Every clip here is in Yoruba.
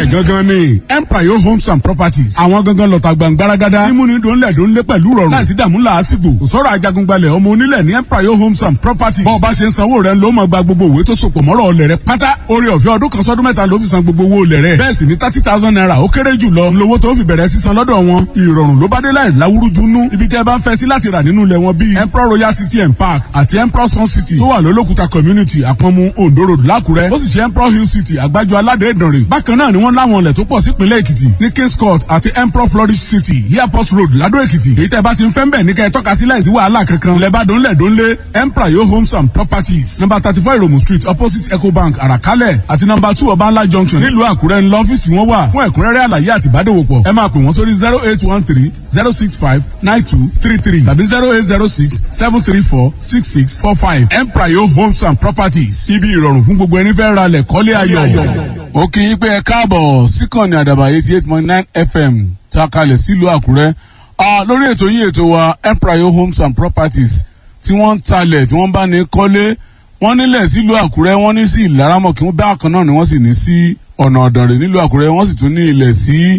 bẹ́ẹ̀ gangan ni empire homes and properties àwọn gangan lọ́ta gbàngbáragádá mímúni dòńlẹ̀ dòńlẹ̀ pẹ̀lú rọrùn láìsí dààmú làásìgbò kò sọ̀rọ̀ ajagungbalẹ̀ ọmọ onílẹ̀ ní empire homes and properties bọ́ọ̀ bá ṣe ń sanwó rẹ̀ ló máa gba gbogbo òwe tó sopọ̀ mọ́rọ̀ ọlẹ̀ rẹ̀ pátá orí ọ̀fẹ́ ọdún kan sọ́dún mẹ́ta ló fi san gbogbo owó olẹ̀ rẹ̀ bẹ́ẹ̀ sì ni thirty thousand naira ó kéré jù lọ lówó tó fi bẹ̀rẹ̀ sísan lọ́dọ̀ wọn ìrọ̀rùn ló bá dé láì láwúrúju nú ibi tẹ́ bá ń fẹ́ sí láti rà nínú ilẹ̀ wọn bíi emperor royal city and park àti emperor sun city tó wà lólókùta community àpọ̀nmu ondo road lákùrẹ́ ó sì ṣe emperor hill city àgbájọ aládé ìdànrè bákan náà ni wọ́n láwọn ilẹ̀ tó pọ̀ sípínlẹ̀ èkìtì ní kings court àti emperor flourish city airport road ládó èkìtì èyí tẹ́ bá ti ń fẹ́ ń bẹ̀ ní kẹ́ ẹ tọ́ka sí láìsí wàhálà kankan lẹ́bàdàn lẹ́dọ́nlé emperor yo homes and properties number thirty four iromu street opposite ecobank àràkálẹ̀ àti number two ọbańlá junction nílùú àkúrẹ́ ńlọ ọ́fíìsì wọn wà fún ẹ̀kúnrẹ́rẹ́ àlàyé àti ìbádòwòpọ̀ ẹ máa pè wọ́n sórí zero eight one three zero six five nine two three three tàbí zero eight zero six seven three four six six four five emprayo homes and properties ibi ìrọ̀rùn fún gbogbo ẹni fẹ́ ra lẹ̀ kọ́lé ayọ̀. ó kì í pé ẹ káàbọ̀ síkànnì àdàbà eighty eight point nine fm tá a kalẹ̀ sílùú àkúrẹ́ lórí ètò yìí ètò wa emprayo homes and properties tí wọ́n ń talẹ̀ tí wọ́n bá ní kọ́lé wọ́n nílẹ̀ sílùú àkúrẹ́ wọ́n ní sí ìlaramọ̀ kí wọ́n bá kan náà ni wọ́n sì ní sí ọ̀nà ọ̀dànrè nílùú àkúrẹ́ wọ́n sì tún ní ilẹ̀ sí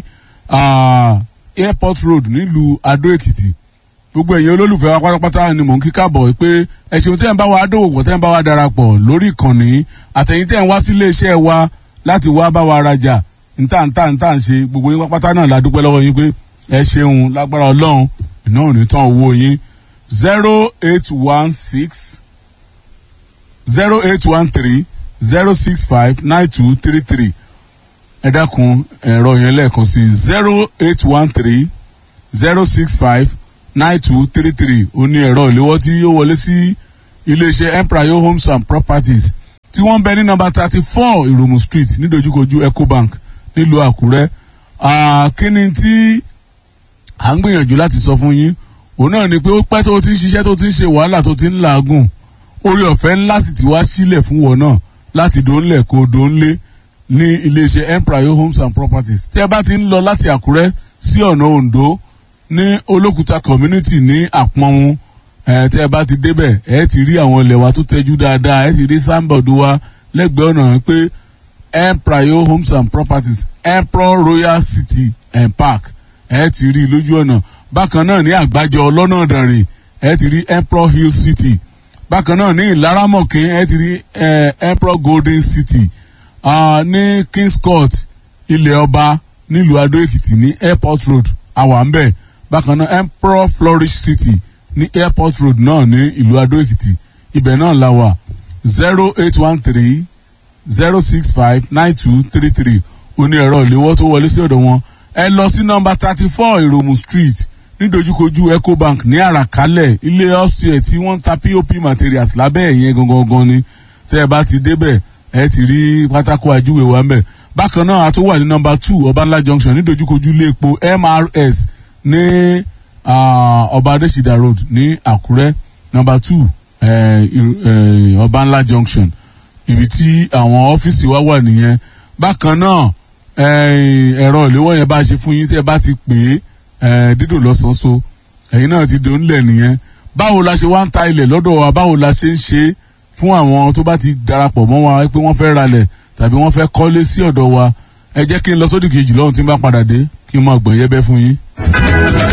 airport road nílùú adó èkìtì gbogbo ẹ̀yin olólùfẹ́ wa pátápátá ni mò ń kí káàbọ̀ pé ẹ ṣeun tẹ́ ń bá wa dòwòpọ̀ tẹ́ ń bá wa darapọ̀ lórí ìkànnì àtẹ̀yìn tẹ́ ń wá sílé iṣẹ́ wa láti wá bá wa rajà níta níta níta ń ṣe gbogbo yín pátápátá náà la dúpẹ́ lọ́wọ́ yín pé ẹ ṣeun lágbára ọlọ́run iná ò ní tán owó yín zero eight one six zero eight one three zero six five nine two three three ẹ dákun ẹ̀rọ yẹn lẹ́ẹ̀kan sí zero eight one three zero six five nine two three three ó ní ẹ̀rọ ìléwọ́ tí yóò wọlé sí iléeṣẹ́ emprayo homes and properties tí wọ́n ń bẹ ní nọmba thirty four ìròmù street nídojúkojú ecobank nílùú àkúrẹ́ kíni tí à ń gbìyànjú láti sọ fún yín òun náà ni pé ó pẹ́ tó ti ń ṣiṣẹ́ tó ti ń ṣe wàhálà tó ti ń làágùn orí ọ̀fẹ́ ńlá sì ti wá sílẹ̀ fún wọn náà láti dóńlẹ̀ kó dóńlé ní iléeṣẹ́ emprayo homes and properties tí ẹ bá ti ń lọ láti àkúrẹ́ sí ọ̀nà ondo ní olókùúta community ní àpọ̀nmu ẹ̀ tí ẹ bá ti débẹ̀ ẹ ti rí àwọn ilẹ̀ wa tó tẹ́jú dáadáa ẹ ti rí sáńbọ̀dù wa lẹ́gbẹ̀ẹ́ ọ̀nà pé emprayo homes and properties empro royal city and park ẹ ti rí lójú ọ̀nà bákan náà ní àgbájọ ọlọ́nà ọ̀dànrè ẹ ti rí empro hill city bákan náà ní ìlaramọ̀kín ẹ ti rí empro golden city ní kings court ilẹ̀ ọba nílùú adó èkìtì ní airport road àwa ń bẹ̀ bákan náà emperor flourish city ní airport road náà ní ìlú adó èkìtì ibẹ̀ náà la wà zero eight one three zero six five nine two three three oní ẹ̀rọ ìléwọ́ tó wọlé sí ọ̀dọ̀ wọn ẹ lọ sí nọmba thirty four ìròmù street nídojúkojú ecobank ní àràkálẹ̀ ilé ọ́fíìsì tí wọ́n ń ta pop materials lábẹ́ ẹ̀yẹn gangan ni tẹ́ ẹ bá ti débẹ̀ ẹ ti rí pátákó ajúwe wa ń bẹ̀ bákan náà a tó wà ní nọmba two ọbanla junction nídojúkojú ilé epo mrs ní ọba adésìdá road ní àkúrẹ́ nọmba two ọbanla junction ibi tí àwọn ọ́fíìsì wa wà nìyẹn bákan náà ẹ̀rọ ìléwọ́ yẹn bá ṣe fún yín tí ẹ bá ti pè é dídò lọ́sàn-án ẹ̀yin náà ti dòun lẹ̀ nìyẹn báwo la ṣe wá ń ta ilẹ̀ lọ́dọ̀ wa báwo la ṣe ń ṣe é fún àwọn tó bá ti darapọ̀ mọ́ wa pé wọ́n fẹ́ ralẹ̀ tàbí wọ́n fẹ́ kọ́lé sí ọ̀dọ̀ wa ẹ jẹ́ kí n lọ sódì kejì lọ́hùn tí n bá padà dé kí n máa gbọ̀n yẹ́bẹ́ fún yín.